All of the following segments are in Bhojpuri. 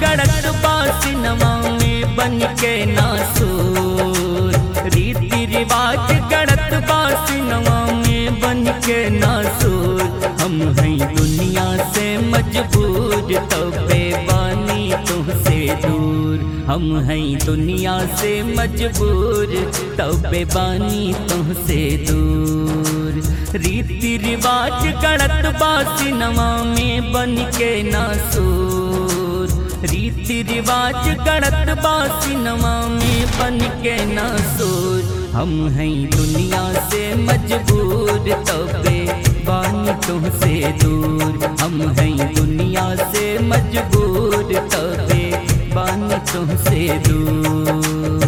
गड़त बासिनवा में बन के नासूर रीति रिवाज गड़त बासिनवा में बन के नासूर हम हैं दुनिया से मजबूर तबे बानी तुमसे दूर हम हैं दुनिया से मजबूर तबे बानी तुमसे दूर रीति रिवाज गड़त बासिनवा में बन के नासूर रीति रिवाज गड़त बासिनवा में बन के नासूर हम हैं दुनिया से मजबूर तबे बानी तुमसे दूर हम हैं दुनिया से मजबूर तबे बानी तुमसे दूर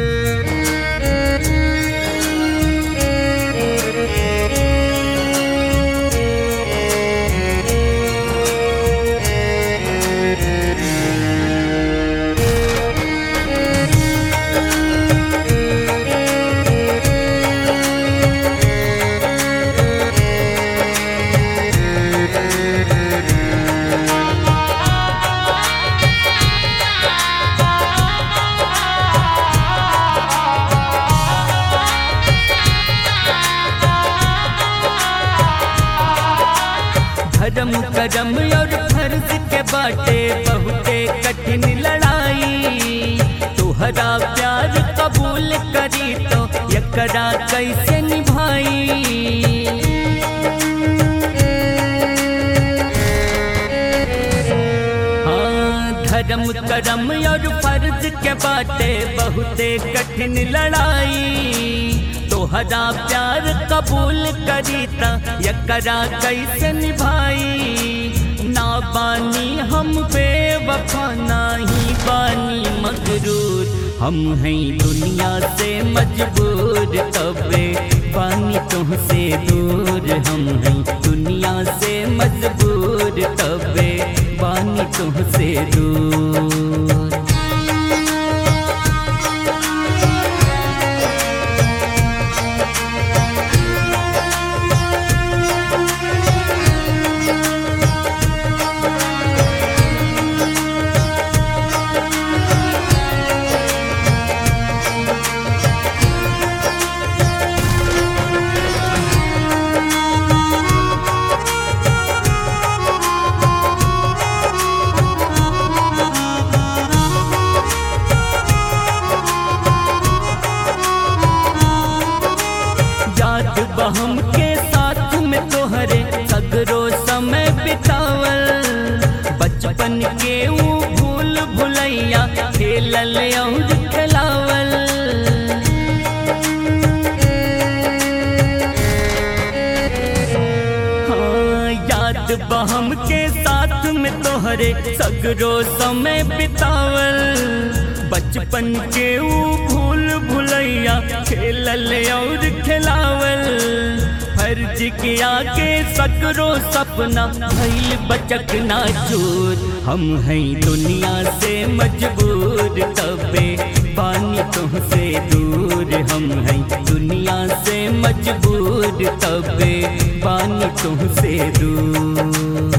धर्म करम और फर्ज के बाटे बहुते कठिन लड़ाई तुहरा प्यार कबूल करी तो यकरा कैसे निभाई हाँ धर्म करम और फर्ज के बाटे बहुते कठिन लड़ाई तोहरा प्यार कबूल करी ता यकरा कैसे निभाई ना बानी हम बेवफा नाही बानी मगरूर हम हैं दुनिया से मजबूर तबे बानी तुमसे दूर हम हैं दुनिया से मजबूर तबे बानी तुमसे दूर जात बहम के साथ में तोहरे सगरो समय बितावल बचपन के ऊ भूल भुलैया खेलल और खिलावल हाँ याद बहम के साथ में तोहरे सगरो समय बितावल बचपन के ऊ भूल भुलैया खेलल और खिलावल फर्ज किया के सकरो सपना भइल बचक ना चोर हम हैं दुनिया से मजबूर तबे पानी तुमसे दूर हम हैं दुनिया से मजबूर तबे पानी तुमसे दूर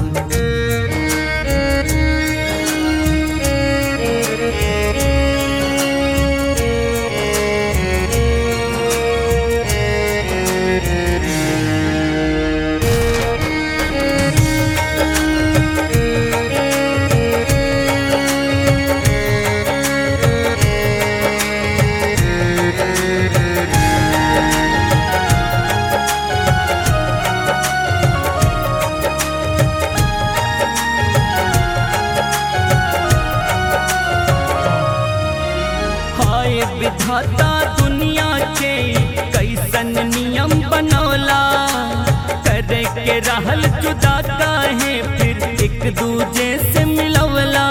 हाय विधाता दुनिया के कैसन नियम बनौला करे के रहल जुदा काहे फिर एक दूजे से मिलवला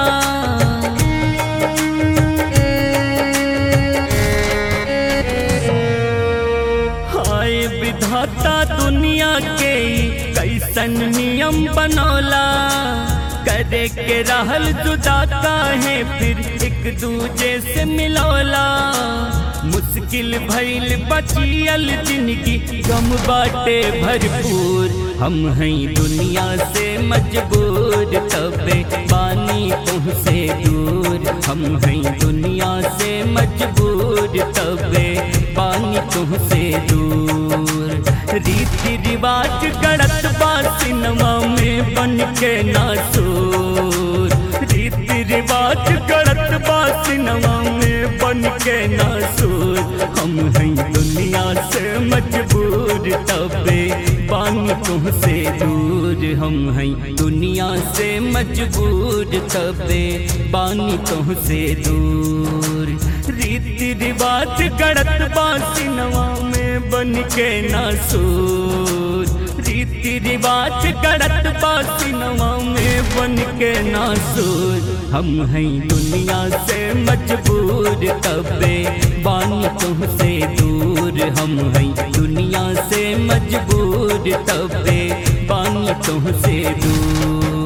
हाय विधाता दुनिया के कैसन नियम बनौला करे के रहल जुदा काहे फिर एक दूजे से मिलौला मुश्किल भइल बचियल जिंदगी गम बाटे भरपूर हम हैं दुनिया से मजबूर तबे पानी तुमसे दूर हम हैं दुनिया से मजबूर तबे पानी तुमसे दूर रीति रिवाज गड़त बा सिनेमा में बन के नासूर रीति रिवाज गड़त बा सिनेमा में बन के नासूर हम हैं दुनिया से मजबूर तबे पानी तुमसे दूर हम हैं दुनिया से मजबूर तबे पानी तुमसे दूर रीति रिवाज गड़त बा सिनेमा में बन के नासूर रीति रिवाज गड़त बा सिनेमा में बन के नासूर हम हैं दुनिया से मजबूर तबे बानी तुमसे दूर हम हैं दुनिया से मजबूर तबे बानी तुमसे दूर